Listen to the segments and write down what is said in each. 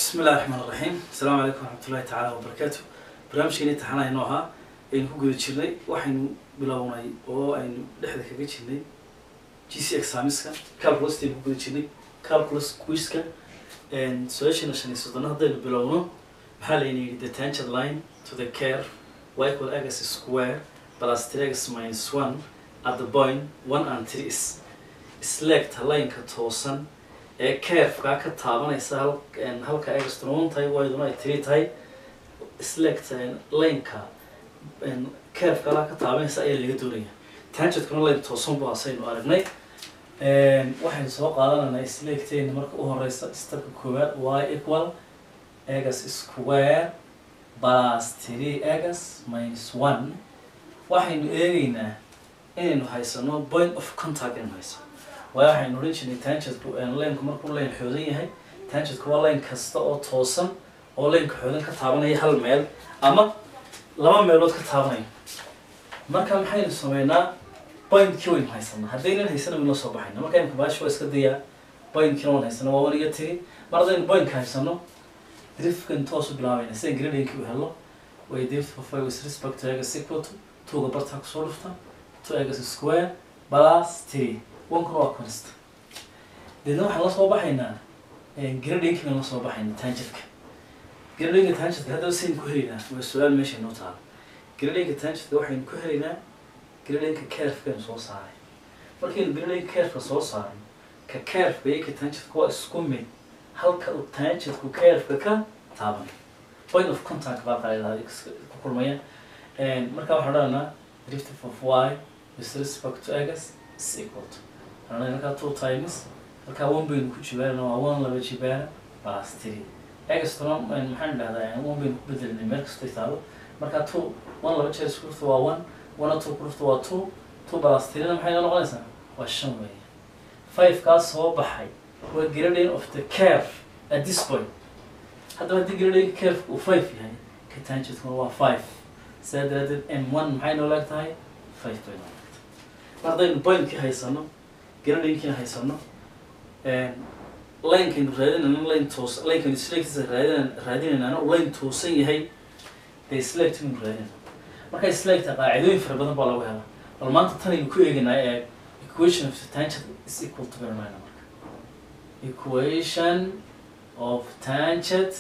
bismi illahi raxmaan raxiim asalaamu calaykum waraxmatullahi tacaala wabarakaatu barnaamijkeeni taxana inoo ahaa aynu ku guda jirnay waxaynu bilownay oo aynu dhexda kaga jirnay g c examiska calculus aynu ku guda jirnay calculus quiska su-aasheena shan iyo soddona haddaynu bilowno maxaa layna yidhi the tangent line to the care y equal x square plus three x minus one at the point one and three is isleegta lineka toosan ee carefkaa ka taabanaysa hal halka egstona one tahay wayduna ay three tahay isleegta lineka carefkala ka taabanaysa ayaa laga doonaya tangentkuna line toosan bu asaynu aragnay waxaynu soo qaadanayna isleegteena marka u horeysa stepka koowaad y equal egas square plus three egas minus one waxaynu eegeynaa inaynu haysano point of contact inaynu haysano waayo waxaynu odhan jirnay tangentku lineka markuu line xoodan yahay tangentku waa line kasta oo toosan oo lineka xoodan ka taabanaya hal meel ama laba meelood ka taabanaya marka maxaynu sameynaa pointkii waynu haysanaa haddaynan haysana waynu la soo baxayna marka imka baashi waa iska dayaa pointkiina waan haysana waa one iyo tiri mar haddaynu pointka haysano drifkan toosu bilaabayna sida gradingkii u helo way drift of five with respect to egas equal to twoga bartaa kusoo dhufta two egas square plus three onkuna waa const deedna waxaan la soo baxaynaa gradingki baan la soo baxaynaa tangentka gradinga tangentka haddaba saynu ku helaynaa waa su-aal meesha inoo taala gradinga tangentka waxaynu ku helaynaa gradinka carefkaynu soo saaray markaynu gradinga carefka soo saarno ka carefka iyo ka tangentka waa isku mid halka uu tangentku carefka ka taaban point of contact baa qaadadaa ku kulmaya marka waxaan odhanaa drift of y with respect to egas is equal to halkaa two times halkaa one baynu ku jibaarana waa one laba jibaara plus three egastona maxaan dhahdaa one baynu ku bedelinay meel kastay taalo markaa two one laba jeer isku dhufta waa one one two ku dhufta waa two two plus threena maxay noo noqonaysaa waa shan weeye five kaas soo baxay waa grading of the curve at this point haddaba haddii grading curve uu five yahay ka tangentkuna waa five sidaa daraadeed m one maxay noo leeg tahay five bay noo leegtahay mar haddaynu pointkii haysano gradingkiina haysano linekaynu raadinayna line toos linekaynu selectisa raadin raadinaynaana uu line toosan yahay dee select baynu raadinayna marka selecta qaacidooyin fara badan baa lagu helaa bal maanta tanaynu ku eegaynaa ee equation of the tangent is equal to garanayna marka equation of tangent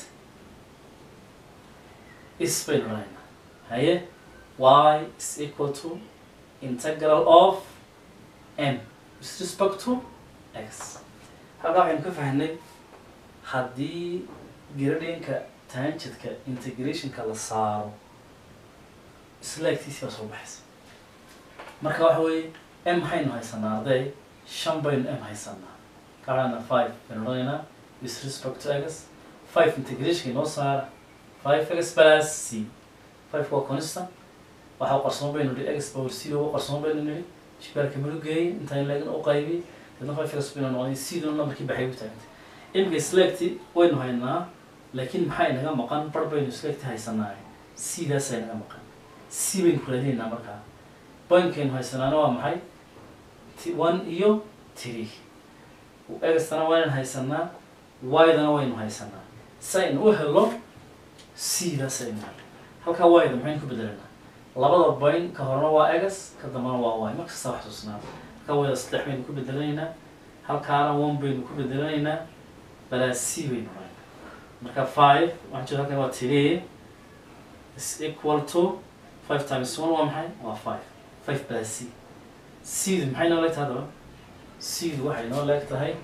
is baynu raadinaa haye y is equal to integral of m with respect to x halkaa waxaynu ka fahnay haddii gradinka tangentka integrationka la saaro isleegtiisi baa soo baxaysa marka waxa weeye m maxaynu haysanaa arday shan baynu m haysanaa kaana five baynu odhanaynaa with respect to x five integrationka inoo saara five x plus c five waa constant waxa qarsoon baynu nihi x power c oo qarsoon baynu nihi shibaarka malugeeyay intaan leegin u qaybiyey deedna five x baynu noqday siduna numberkii baxay ku taagantay imika selecti waynu haynaa laakiin maxaa inaga maqan bar baynu selecti haysanaa sidaasa inaga maqan c baynu ku raadinaynaa markaa pointkaynu haysanaana waa maxay t one iyo three egastana waynan haysanaa y-dana waynu haysanaa si aynu u helo c-daas aynu helo halkaa y-da maxaynu ku bedelanaa labada point ka horena waa egas ka dambana waa y markasta wax tusnaa halkaa wayda saddex baynu ku bedelanaynaa halkaana one baynu ku bedelanaynaa balaa c baynu haynaa marka five waxaan jeeda halkan waa three is equal to five times one waa maxay waa five five balaa c c-du maxay noo leeg tahay haddaba c-du waxay noo leeg tahay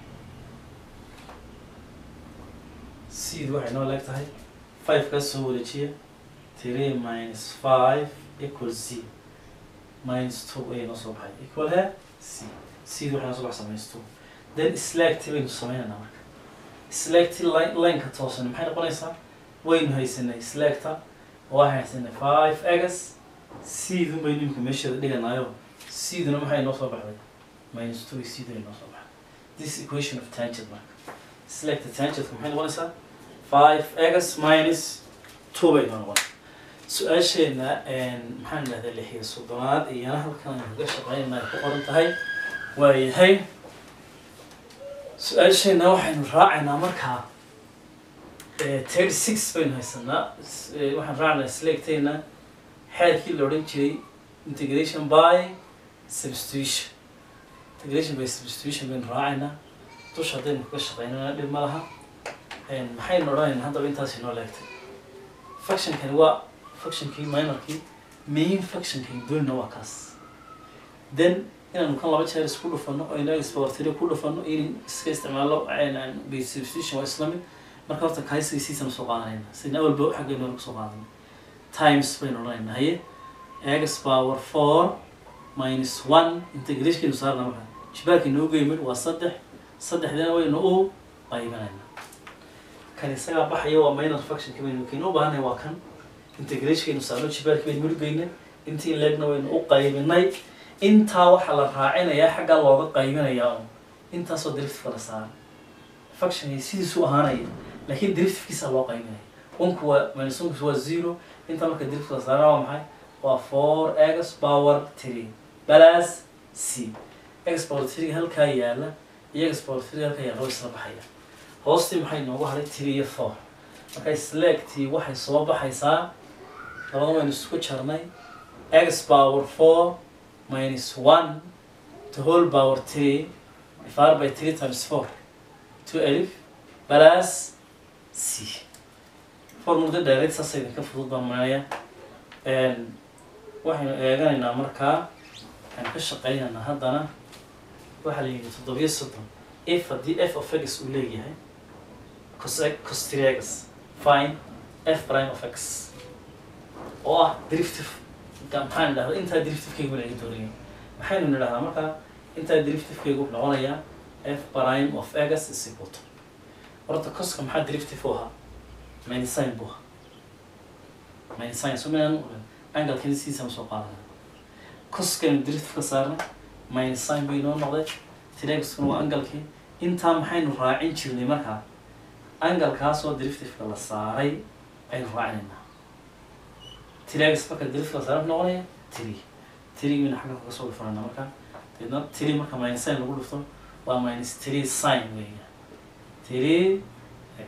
c-du waxay noo leeg tahay five kaas soo wareejiya three minus five equal z minus two ayay noo soo baxay equal he c c waxay noo soo bax minus two then slagti baynu sameynaynaa marka slagti line lineka toosan maxay noqonaysaa waynu haysanay slagta waxay haysanay five egas c-dun baynu imika meesheeda dhiganaayo c-duna maxay noo soo baxday minus two c ay noo soo baxday this equation of tangent marka slagta tangentka maxay noqonaysaa five egas minus two bay noo noqonaysaa su-aasheena maxaan dhahdaa lixiyo soddonaad iyana halkan aynu kaga shaqeynayna ay ku qoran tahay waayahay su-aasheena waxaynu raacaynaa markaa thirty six baynu haysanaa S- eh, waxaan raacnaa selectayna xeerkii la odhan jiray integration by substitution integration by substitution baynu raacaynaa dusha haddaynu kaga shaqeynana dhib ma laha Een, maxaynu odhanaynaa haddaba intaasi noo leegtay functionkani waa functionkii minorkii main functionkii doonina waa kaas then inaanu kan laba jeer isku dhufano oo inaga isbawartiri ku dhufano in iska isticmaalo by substitution waa isla mid marka horta kaisiisiisanu soo qaadanayna sidna awalba xaggeenu kusoo qaadanay times baynu odhanaynaa haye x power four minus one integrationkeenu saarna marka jibaarka inoo geymid waa saddex saddexdana waynu u qaybinaynaa kan isagaa baxaya waa minor functionka baynu kaynu u baahanay waa kan integrationkeenu saarno jibaarka baynu murgeyna intii leegna waynu u qaybinay intaa waxaa la raacinayaa xaggaa looga qaybinayaa un intaasoo deriftifka la saaray functionkii sidiisuu ahaanaya laakiin deriftifkiisa loo qaybinaya unku waa minus unku waa zero inta marka deriftifka la saaraa waa maxay waa four x power three plus c x power three halkaa yaala iyo x power three halkaa yaala way isla baxaya hoostii maxay noogu haray three iyo four marka selectii waxay soo baxaysaa labada waynu isku jarnay x power four minus one to whole power three divided by three times four two alif plus c formulada dheereed saas idinka fudud baan maaya waxaynu eeganaynaa markaa waxaynu ka shaqeynaynaa haddana waxaa la yidhi toddobiyo soddon if haddii f of x uu leeyahay cos cos three x fine f prime of x oo ah derivative ka maxaan idhahdaa intaa derivativekeygu laga doonaya maxaynu nidhahdaa markaa intaa derivativekeygu wuxuu noqonayaa f prime of x is equal to horta coska maxaa derivative u ahaa minusine buu ahaa minusine so minaan angalkani sidiisaan soo qaadanay coskaynu derivative ka saarnay minusine bay inoo noqday tiraxkuna waa angalkii intaa maxaynu raacin jirnay markaa angalkaasoo derivativeka la saaray aynu raacinaynaa tirax marka derivative la saaray wuxuu noqonaya tiri tirigina xagga kaga soo dhufanayna marka deedna tiri marka minusine lagu dhufto waa minus three sine weeya three x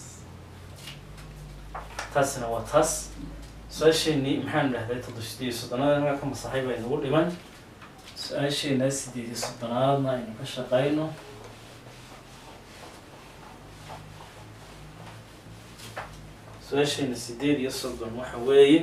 taasina waa taas su-aasheenii maxaan dhahday toddoba sideed iyo soddonaad anaga ka masaxay baa inagu dhiman su-aasheenaa sideed iyo soddonaadna aynu ka shaqayno su-aasheena sideed iyo soddon waxa weeye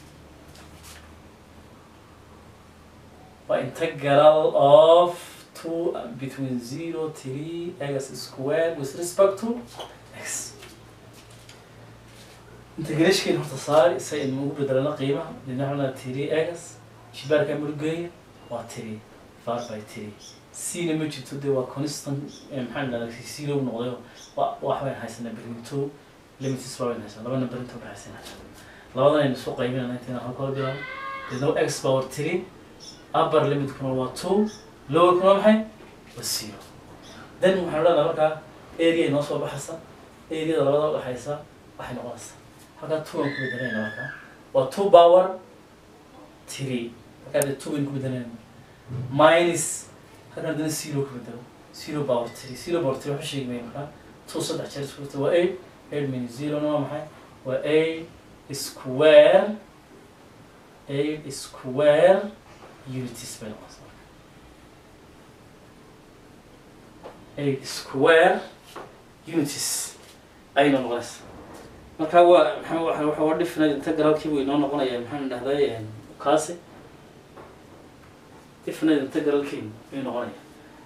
waa integral of two between zero three x square with respect to x integrashkeena horta saari si aynu ugu bedelano qiimaha dina waxaa three x shibaarka murgeeya waa three divided by three c-na ma jirto dee waa constant maxaa dhahdaa zero noqday wa waxbaan haysanaa between two limitis baa wayn haysanaa laba number inta udhexaysana labadan aynu soo qaybinayna intayn halka hor bilaabo deedna x power three upper limitkuna waa two lowerkuna maxay waa zero then waxaan odhanaa markaa area inoo soo baxaysa areada labada udhexaysa waxay noqonaysaa halkaa two aan ku bedelayna markaa waa two power three markaa dee two baynu ku bedelayna minus halkan haddana zero ku bedelo zero power three zero power three waxu sheegi maya markaa two saddex jeer isku dhufta waa eight eight minus zero-na waa maxay waa eight square eight square unities bay noqonaysaa eight square unities ayayna noqonaysaa marka waa maxaa waxa waxa waa definite integralkii buu inoo noqonaya maxaan dhahday kaasi definite integralkii ayuu noqonaya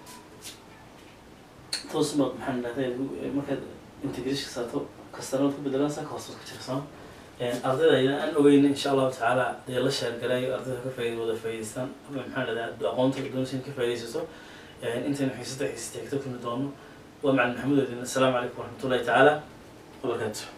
toosma maxaan dhahday markaad integration saarto kastanood ku bedelanaysaa ka hoostood ka jirsan ardayda aan ogeyna insha allahu tacaala dee la sheergalayo ardayda ka faaid wada faa'idaystaan maxaa dhahdaa aqoonta doonaysa in ka faa'iidaysato intaynu xiisada xiisata xigto kulmi doono waa macalin maxamuud odin assalaamu calaykum waraxmatullahi tacaala wabarakaatu